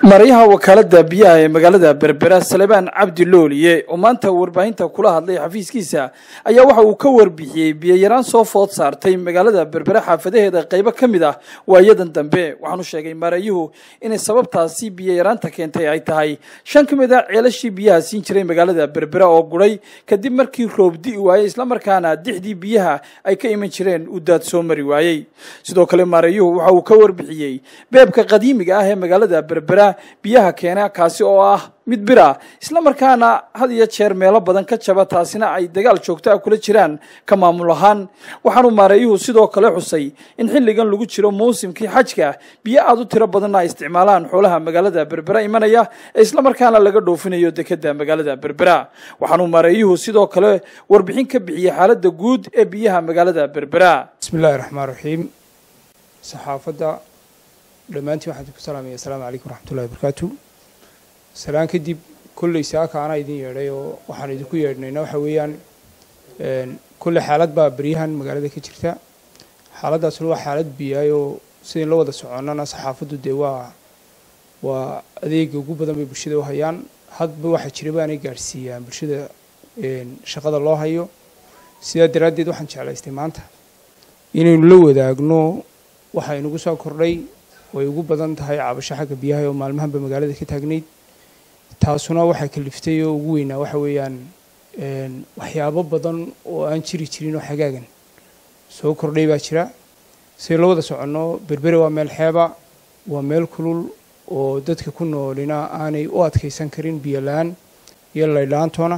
maryaha wakaalada biyaha ee magaalada berbera salebaan cabdi looliye oo maanta warbaahinta kula hadlay xafiiskiisa ayaa waxa uu ka warbixiyey biyoyaraan soo food saartay magaalada berbera xaafadaheeda qaybo ka mid ah waayadan dambe waxaanu sheegay maarayuhu inay sababtaasi biyoyaraanta keentay ay tahay shan ka mid a ceelashii biyaha siin jiray magaalada berbera oo guray kadib markii roob di'i waayey islamarkaana dixdii biyaha ay ka iman jireen uu daad soo mari waayey sidoo kale maarayuhu waxa uu ka warbixiyey beebka qadiimiga ah ee magaalada berbera biyaha keena kaasi oo ah mid bira islamarkaana had iyo jeer meelo badan ka jaba taasina ay dagaal joogto ah kula jiraan ka maamul ahaan waxaanu maareeyuhu sidoo kale xusay in xilligan lagu jiro mawsimkii xajka biyo aada u tiro badanna ay isticmaalaan xoolaha magaalada berbera imanaya ee islamarkaana laga dhoofinayo dekeda magaalada berbera waxaanu maareeyuhu sidoo kale warbixin ka bixiyey xaaladda guud ee biyaha magaalada berbera bismillahi raxmaan raxiim saxaafadda dhammaantiin waxaan ku salaamaya asalaamu calaykum waraxmatullahi wabarakaatu salaan kadib kolley saaka anaa idin yeedhay oo waxaan idinku yeedhnayna waxa weeyaan kolley xaalad baa beryahan magaalada ka jirta xaaladdaasna waa xaalad biyaay oo sidain la wada soconnana saxaafaddu dee waa waa adeega ugu badan bay bulshada u hayaan hadba waxa jira baanay gaadhsiiyaan bulshada shaqada loo hayo sidaa daraaddeed waxaan jeclaystay maanta inaynu la wadaagno waxa inagu soo kordhay way ugu badan tahay cabasho xagga biyaha oo maalmahanba magaalada ka taagnayd taasuna waxaa kaliftay oo ugu weynaa waxa weeyaan waxyaabo badan oo aan jiri jirin oo xagaagan soo kordhay baa jira siday la wada soconno berbere waa meel xeeba waa meel kulul oo dadka ku noolina aanay u adkaysan karin biyo la-aan iyo laydhaantoona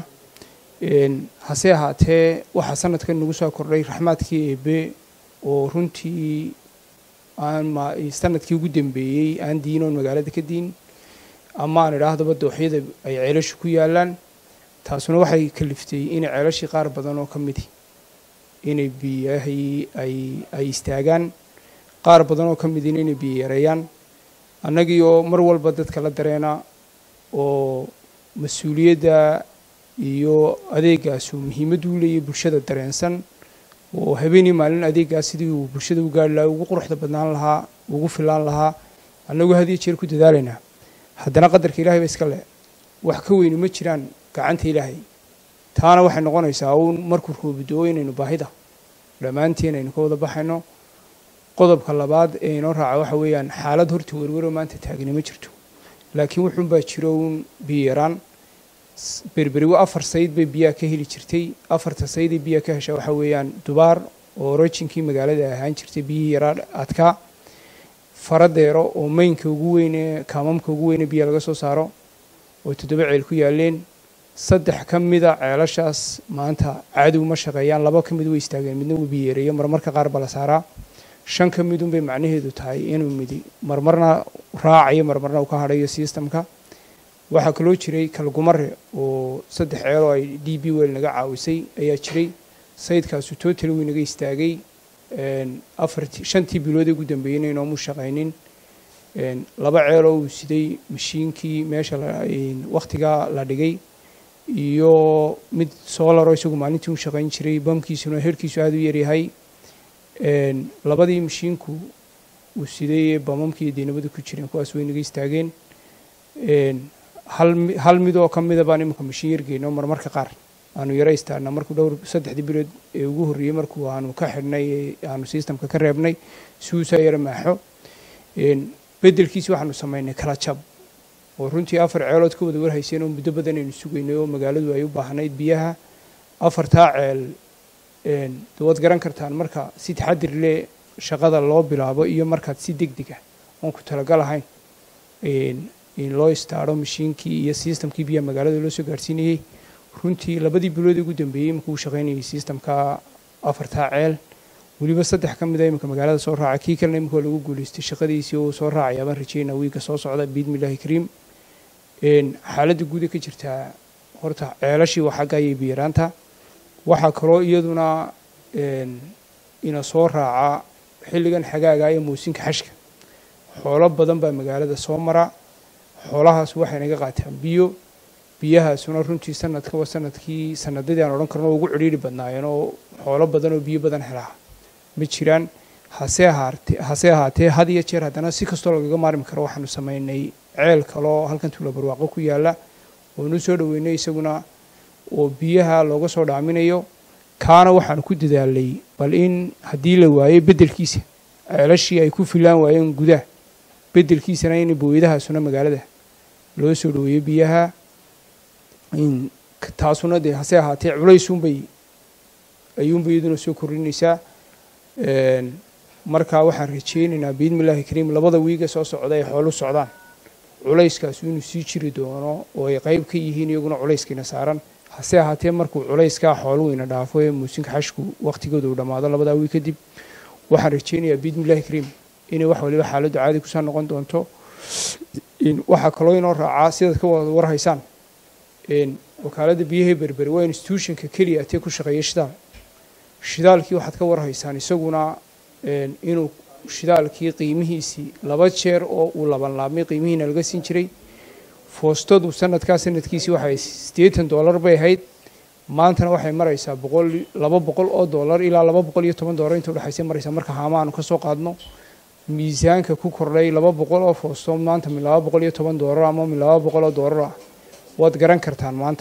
hase ahaatee waxaa sanadkan nagu soo kordhay raxmaadkii eebe oo runtii aan sanadkii ugu dambeeyey aan diinoon magaalada ka diin ama aan idhaahdaba dooxyada ay ceelashu ku yaalaan taasuna waxay kaliftay inay ceelashii qaar badan oo ka midi inay biyahii ay ay istaagaan qaar badan oo ka midina inay biyo yareeyaan annagii oo mar walba dadka la dareena oo mas-uuliyadda iyo adeegaasu muhiimaddu u leeyahy bulshada dareensan oo habeenii maalin adeegaas sidii uu bulshada u gaari lahaa ugu quruxda badnaan lahaa ugu filaan lahaa annagu had iyo jeer ku dadaalaynaa haddana qadarka ilahay ba iska le wax ka weyni ma jiraan gacanta ilaahay taana waxay noqonaysaa uun markuu roobidoo inaynu baahida dhammaanteen aynu ka wada baxayno qodobka labaad ee inoo raaca waxa weeyaan xaalad horta werweroo maanta taagni ma jirto laakiin wuxuunbaa jiro uun biyo yaraan berberi afar sayd bay biyaha ka heli jirtay afarta sayday biyaha ka heshaa waxaa weeyaan dubaar oo orijinkii magaalada ahaan jirtay biyihii yaraa adkaa faradeero oo maynka ugu weyne kaamamka ugu weyne biyaha laga soo saaro oo toddoba ceel ku yaaleen saddex ka mida ceelashaas maanta caadigu ma shaqeeyaan laba ka mid way istaageen midna wuu biyo yareeyo marmarka qaar ba la saaraa shan ka midun bay macnaheedu tahay inuu midi marmarna raacayo marmarna uu ka hadhayo systemka waxaa kaloo jiray kalgumare oo saddex ceeloo ay d b wel naga caawisay ayaa jiray sayidkaasu total wuu naga istaagay afartii shantii bilood ee ugu dambeeyeyna inoomu shaqaynin laba ceeloo uu siday mashiinkii meesha wakhtigaa la dhigay iyo mid solaroo isagu maalintii u shaqayn jiray bamkiisuna herkiisu aada u yaryahay labadii mashiinku uu siday ee bamamkii deynamada ku jireen kuwaas way naga istaageen hal mid oo ka mida baan iminka mashiin yargeyno marmarka qaar aanu yaro istaarna markuu dhowr saddexdii bilood ee ugu horreeyey markuu aanu ka xidhnay aanu systemka ka reebnay si uusaa yaro maaxo beddelkiisi waxaanu samaynay kala jab oo runtii afar ceelood ka wada warhayseen oo muddo badan aynu sugaynay oo magaaladu ay u baahnayd biyaha afartaa ceel waad garan kartaan marka si taxadir leh shaqada loo bilaabo iyo markaad si deg deg ah oon ku talagal ahayn in loo istaaro mashiinkii iyo systemkii biyaha magaalada loo soo gaarhsiinayey runtii labadii bilood ugu dambeeyey imika uu shaqaynayay systemka afartaa ceel weliba saddex ka mid a iminka magaalada soo raaca kii kalena imika waa lagu guulaystay shaqadiisii oo soo raacaya baan rajeynaa wiiga soo socda biidmillahi kariim xaaladda guuda ka jirtaa horta ceelashii waa xagga ayay biyaraanta waxaa kaloo iyaduna ina soo raaca xilligan xagaaga ee muusinka xashka xoolo badan baa magaalada soo mara xoolahaas waxay naga qaataan biyo biyahaasuna runtii sanadka waa sanadkii sanadadii aan odhan karno ugu cidhiiri badnaayeen oo xoolo badan oo biyo badan helaa ma jiraan hase ahaatee hase ahaatee had iyo jeer haddana si kastoo lagaga maarmi karo waxaanu samaynay ceel kaloo halkan tuula barwaaqo ku yaalla oonu soo dhoweynay isaguna oo biyaha looga soo dhaaminayo kaana waxaan ku dadaalay bal in haddii la waayo beddelkiisa ceelashii ay ku filaan waayeen gudaha beddelkiisana in booyadahaasuna magaalada loo soo dhoweeyo biyaha taasuna dee hase ahaatee culaysunbay ayuunbay iyaduna soo kordhinaysaa markaa waxaan rajeynaynaa biidni illahi kariim labada wiiga soo socda ay xoolu socdaan culayskaas inuu sii jiri doono oo ay qayb ka yihiin iyaguna culayskiina saaran hase ahaatee markuu culayskaa xooluhu ina dhaafo ee muusinka xashku wakhtigooda uu dhammaado labadaa wiig kadib waxaan rajeynayaa biidni illahi kariim inay wax waliba xaaladdu caadi kusoo noqon doonto waxaa kaloo inoo raacaa sidaad ka wada warhaysaan wakaaladda biyahee berberi waa institutionka keliya atee ku shaqeeya shidaal shidaalkii waxaad ka warhaysaan isaguna inuu shidaalkii qiimihiisii laba jeer oo uu labanlaabmay qiimihiina laga siin jiray foostadu sanadkaa sanadkiisii waxay siddeetan dollar bay ahayd maantana waxay maraysaa boqol laba boqol oo dollar ilaa laba boqol iyo toban dollar inta udhexaysa maraysaa marka haamaanu ka soo qaadno miisaanka ku kordhay laba boqol oo foosto maanta min laba boqol iyo toban dollar ama min laba boqol oo dollar ah waad garan kartaan maanta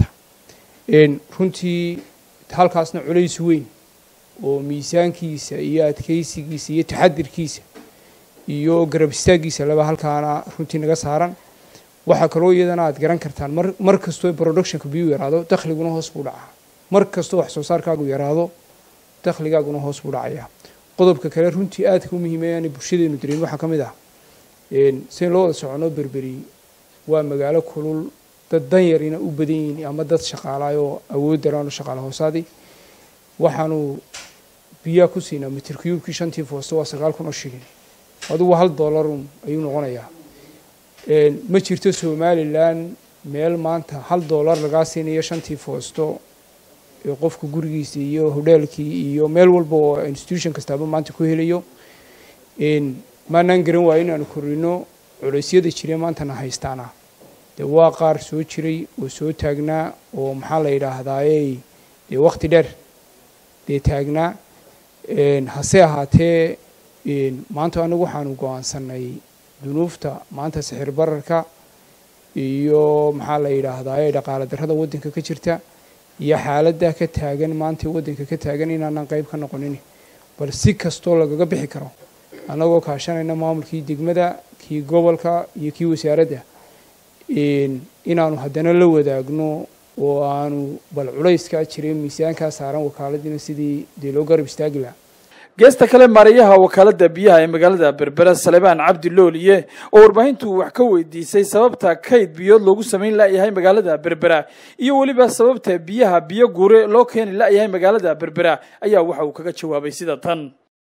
runtii halkaasna culays weyn oo miisaankiisa iyo adkeysigiisa iyo taxadirkiisa iyo garab istaaggiisa laba halkaana runtii naga saaran waxaa kaloo iyadana aad garan kartaan mar mar kastoo productionka biyuu yaraado dakhliguna hoos buu dhacaa mar kastoo wax soo saarkaagu yaraado dakhligaaguna hoos buu dhacaya qodobka kale runtii aadka u muhiimeeyaanay bulshadeenu dareyn waxaa ka mid ah sidayn loo wada socono berberi waa magaalo kulul dad danyarina u badan yihiin ama dad shaqaalaay oo awood daraano shaqaala hoosaadii waxaanu biyaa ku siinaa mitir cubekii shantii foosto waa sagaal kun oo shilin adugu hal dollarun ayuu noqonayaa ma jirto somalilan meel maanta hal dollar lagaa siinayo shantii foosto ee qofka gurigiisa iyo hodheelkii iyo meel walba oo institution kastaaba maanta ku helayo maanaan garan waayo inaanu korino culeysyada jire maantana haystaana dee waa qaar soo jiray oo soo taagnaa oo maxaa la yidhaahdaaye dee wakhti dheer dee taagnaa hase ahaatee maanta anigu waxaanu go-aansanay dunuufta maanta sixir bararka iyo maxaa la yidhaahdaaye dhaqaale darrada waddanka ka jirta iyo xaaladda ka taagan maanta waddanka ka taagan inaanan qayb ka noqonin bal si kastoo lagaga bixi karo annagoo kaashanayna maamulkii degmada kii gobolka iyo kii wasaaradda inaanu haddana la wadaagno oo aanu bal culayskaa jiray miisaankaa saaran wakaaladiina sidii dee loo garab istaagi lahaa geesta kale maarayaha wakaaladda biyaha ee magaalada berbera salebaan cabdi looliye oo warbaahintu wax ka weydiisay sababta kayd biyood loogu samayn la'yahay magaalada berbera iyo weliba sababta biyaha biyo guure loo keeni la'yahay magaalada berbera ayaa waxa uu kaga jawaabay sida tan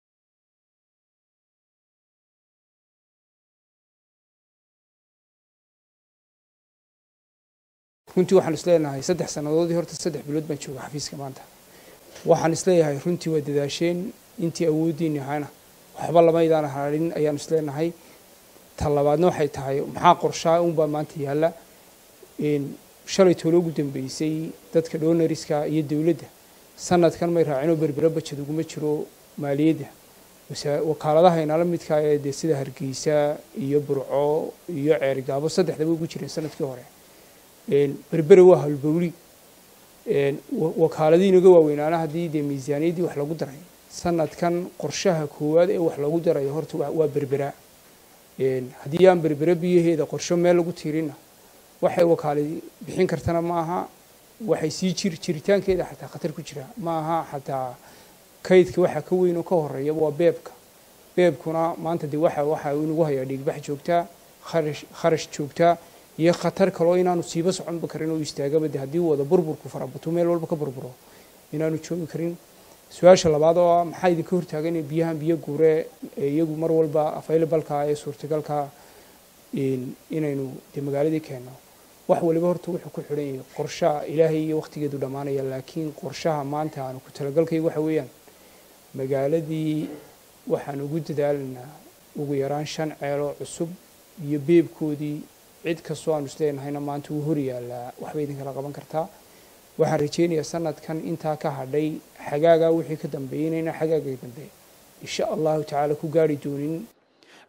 runtii waxaan isleenahay saddex sannadoodii horta saddex bilood baan jooga xafiiska maanta waxaan isleeyahay runtii waa dadaasheen intii awooddiini ahayna waxba lamaydaan harin ayaan isleenahay ta labaadna waxay tahay maxaa qorshaa unbaa maanta yaalla shalay toolo ugu dambeysay dadka dhonariska iyo dowladda sanadkan may raacinoo berbera bajad uguma jiro maaliyadda wakaaladaha inala midkaa ee dee sida hargeysa iyo burco iyo ceerigaabo saddexdaba ugu jireen sanadkii hore berbere waa howlbowli wakaaladii inaga waaweynaana haddii dee miisaaniyaddii wax lagu daray sanadkan qorshaha koowaad ee wax lagu darayo horta waa berbera haddii aan berbere biyaheeda qorsho meel lagu tiirina waxay wakaali bixin kartana ma aha waxay sii jir jiritaankeeda xataa khatar ku jira ma aha xataa kaydka waxa ka weyn oo ka horeeya waa beebka beebkuna maanta dee waxa waxa inagu hayaa dhiigbax joogtaa kharash kharash joogtaa iyo khatar kaloo inaanu siiba soconba karin oo istaagaba de haddii wada burburku farabato meel walba ka burburo inaanu joogi karin su-aasha labaad oo ah maxaa idinka hortaagan biyahan biyo guure iyagu mar walba availabalka ee suurtagalka inaynu dee magaaladii keenno wax waliba horta wuxuu ku xidhan yahay qorshaha ilaahay iyo wakhtigeedu dhammaanaya laakiin qorshaha maanta aanu ku talagalkayga waxa weeyaan magaaladii waxaan ugu dadaalaynaa ugu yaraan shan ceeloo cusub iyo beebkoodii cid kastoo aanu isleenahayna maanta wuu hor yaallaa waxbay idinkala qaban kartaa waxaan rajeynayaa sanadkan intaa ka hadhay xagaagaa wixii ka dambeeyey inayna xagaaga dambe insha allahu tacaala ku gaari doonin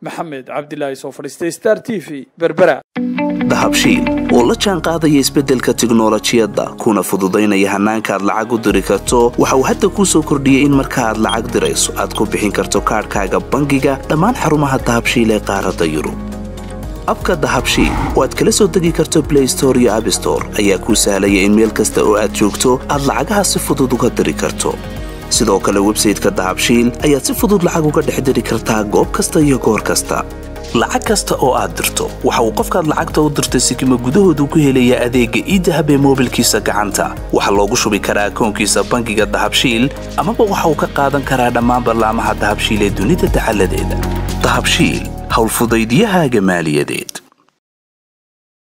maxamed cabdilaahi soo fadhiistay star t v berbera dahabshiil oo la jaan qaadaya isbeddelka tiknolojiyadda kuna fududaynaya hannaanka aad lacag u diri karto waxa uu hadda kuu soo kordhiyey in marka aad lacag dirayso aad ku bixin karto kaadhkaaga bangiga dhammaan xarumaha dahabshiil ee qaaradda yurub abka dahabshiil oo aad kala soo degi karto blay store iyo abstore ayaa kuu sahlaya in meel kasta oo aad joogto aad lacagaha si fudud uga diri karto sidoo kale websayteka dahabshiil ayaad si fudud lacag uga dhex diri kartaa goob kasta iyo goor kasta lacag kasta oo aad dirto waxa uu qofkaad lacagta u dirtay sikima gudahoodu ku helayaa adeegga iidahab ee moobilkiisa gacanta waxaa loogu shubi karaa akoonkiisa bangiga dahabshiil amaba waxa uu ka qaadan karaa dhammaan ballaamaha dahabshiil ee dunida dacaladeeda dahabshiil howlfudaydyahaaga maaliyadeed